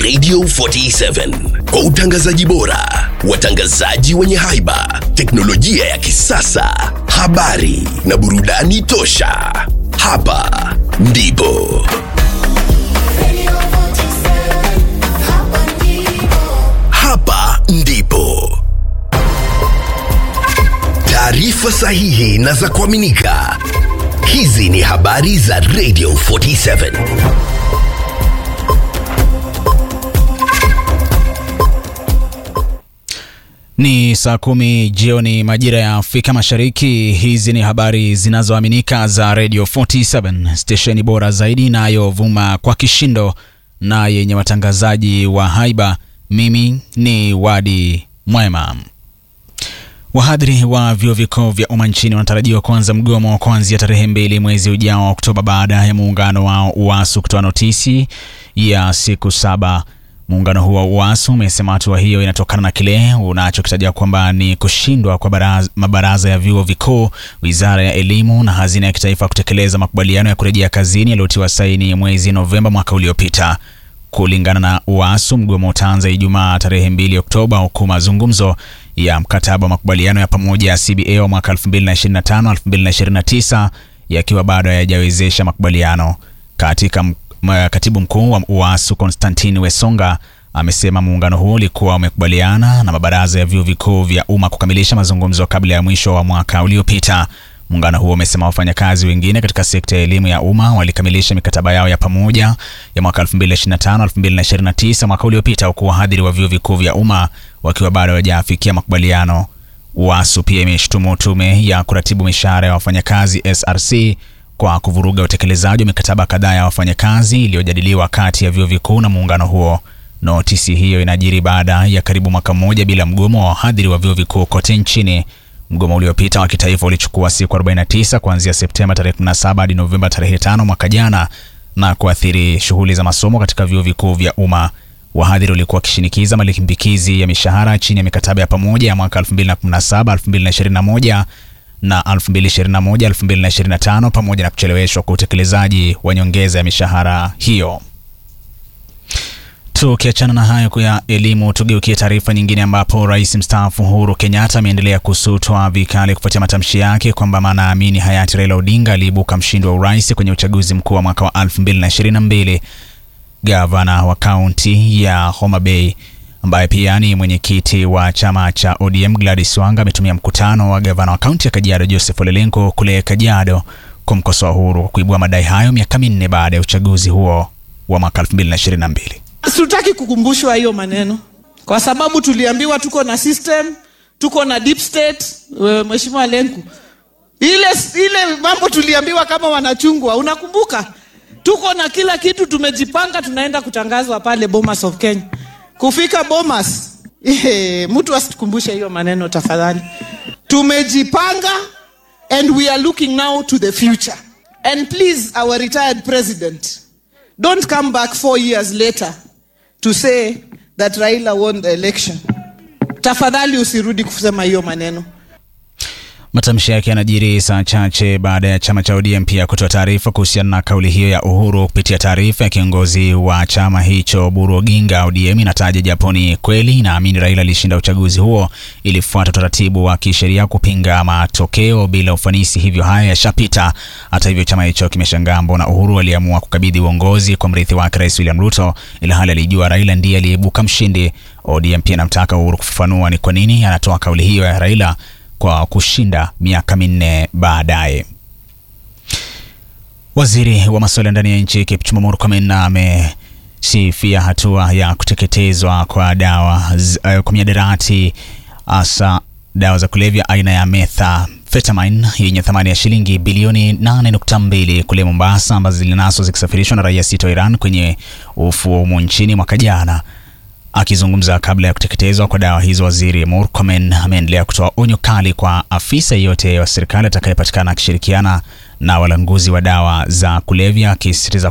Radio 47 kwa utangazaji bora, watangazaji wenye haiba, teknolojia ya kisasa, habari na burudani tosha. Hapa ndipo hapa ndipo taarifa sahihi na za kuaminika. Hizi ni habari za Radio 47. Ni saa kumi jioni majira ya Afrika Mashariki. Hizi ni habari zinazoaminika za Radio 47, stesheni bora zaidi inayovuma kwa kishindo na yenye watangazaji wa haiba. Mimi ni Wadi Mwema. Wahadhiri wa vyuo vikuu vya umma nchini wanatarajiwa kuanza mgomo wa kuanzia tarehe mbili mwezi ujao wa Oktoba baada ya muungano wao UASU kutoa notisi ya siku saba. Muungano huo wa UASU umesema hatua hiyo inatokana na kile unachokitaja kwamba ni kushindwa kwa baraza, mabaraza ya vyuo vikuu, wizara ya elimu na hazina ya kitaifa kutekeleza makubaliano ya kurejea kazini yaliyotiwa saini mwezi Novemba mwaka uliopita. Kulingana na UASU, mgomo utaanza Ijumaa tarehe 2 Oktoba, huku mazungumzo ya mkataba wa makubaliano ya pamoja ya CBA wa mwaka 2025-2029 yakiwa bado hayajawezesha makubaliano. Katika katibu mkuu wa UASU Konstantini Wesonga amesema muungano huo ulikuwa umekubaliana na mabaraza ya vyuo vikuu vya umma kukamilisha mazungumzo kabla ya mwisho wa mwaka uliopita. Muungano huo umesema wafanyakazi wengine katika sekta ya elimu ya umma walikamilisha mikataba yao ya pamoja ya mwaka 2025-2029 mwaka uliopita, huku wahadhiri wa vyuo vikuu vya umma wakiwa bado hawajafikia makubaliano. UASU pia imeshutumu tume ya kuratibu mishahara ya wafanyakazi SRC kwa kuvuruga utekelezaji wa mikataba kadhaa ya wafanyakazi iliyojadiliwa kati ya vyuo vikuu na muungano huo. Notisi hiyo inajiri baada ya karibu mwaka mmoja bila mgomo wa wahadhiri wa vyuo vikuu kote nchini. Mgomo uliopita wa kitaifa ulichukua siku 49 kuanzia Septemba tarehe 17 hadi Novemba tarehe 5 mwaka jana na kuathiri shughuli za masomo katika vyuo vikuu vya umma. Wahadhiri walikuwa wakishinikiza malimbikizi ya mishahara chini ya mikataba ya pamoja ya mwaka 2017 2021 na 2021 2025 pamoja na kucheleweshwa kwa utekelezaji wa nyongeza ya mishahara hiyo. Tukiachana na hayo ya elimu, tugeukie taarifa nyingine ambapo rais mstaafu Uhuru Kenyatta ameendelea kusutwa vikali kufuatia matamshi yake kwamba anaamini hayati Raila Odinga aliibuka mshindi wa urais kwenye uchaguzi mkuu wa mwaka wa 2022. Gavana wa kaunti ya Homa Bay ambaye pia ni mwenyekiti wa chama cha ODM Gladys Wanga ametumia mkutano wa gavana wa kaunti ya Kajiado Joseph Ole Lenku kule Kajiado kumkosoa Uhuru kwa kuibua madai hayo miaka minne baada ya uchaguzi huo wa mwaka 2022. Sitaki kukumbushwa hiyo maneno kwa sababu tuliambiwa tuko na system, tuko na deep state. Mheshimiwa Lenku, ile ile mambo tuliambiwa kama wanachungwa, unakumbuka? Tuko na kila kitu, tumejipanga, tunaenda kutangazwa pale Bomas of Kenya. Kufika Bomas, ehe, mtu asitukumbushe hiyo maneno tafadhali. Tumejipanga and we are looking now to the future. And please our retired president, don't come back four years later to say that Raila won the election. Tafadhali usirudi kusema hiyo maneno. Matamshi yake yanajiri saa chache baada ya chama cha ODM pia kutoa taarifa kuhusiana na kauli hiyo ya Uhuru. Kupitia taarifa ya kiongozi wa chama hicho Buru Oginga, ODM inataja japo ni kweli inaamini Raila alishinda uchaguzi huo, ilifuata utaratibu wa kisheria kupinga matokeo bila ufanisi, hivyo haya yashapita. Hata hivyo, chama hicho kimeshangaa mbona Uhuru aliamua kukabidhi uongozi kwa mrithi wake Rais William Ruto, ila hali alijua Raila ndiye aliyeibuka mshindi. ODM pia anamtaka Uhuru kufafanua ni kwa nini anatoa kauli hiyo ya Raila kwa kushinda miaka minne baadaye. Waziri wa masuala ya ndani ya nchi Kipchumba Murkomen amesifia hatua ya kuteketezwa kwa dawa uh, kwa miadarati hasa dawa za kulevya aina ya methamphetamine yenye thamani ya shilingi bilioni 8.2 kule Mombasa, ambazo zilinaswa zikisafirishwa na raia sita wa Iran kwenye ufuo humo nchini mwaka jana. Akizungumza kabla ya kuteketezwa kwa dawa hizo, waziri Murkomen ameendelea kutoa onyo kali kwa afisa yeyote wa serikali atakayepatikana akishirikiana na walanguzi wa dawa za kulevya, akisisitiza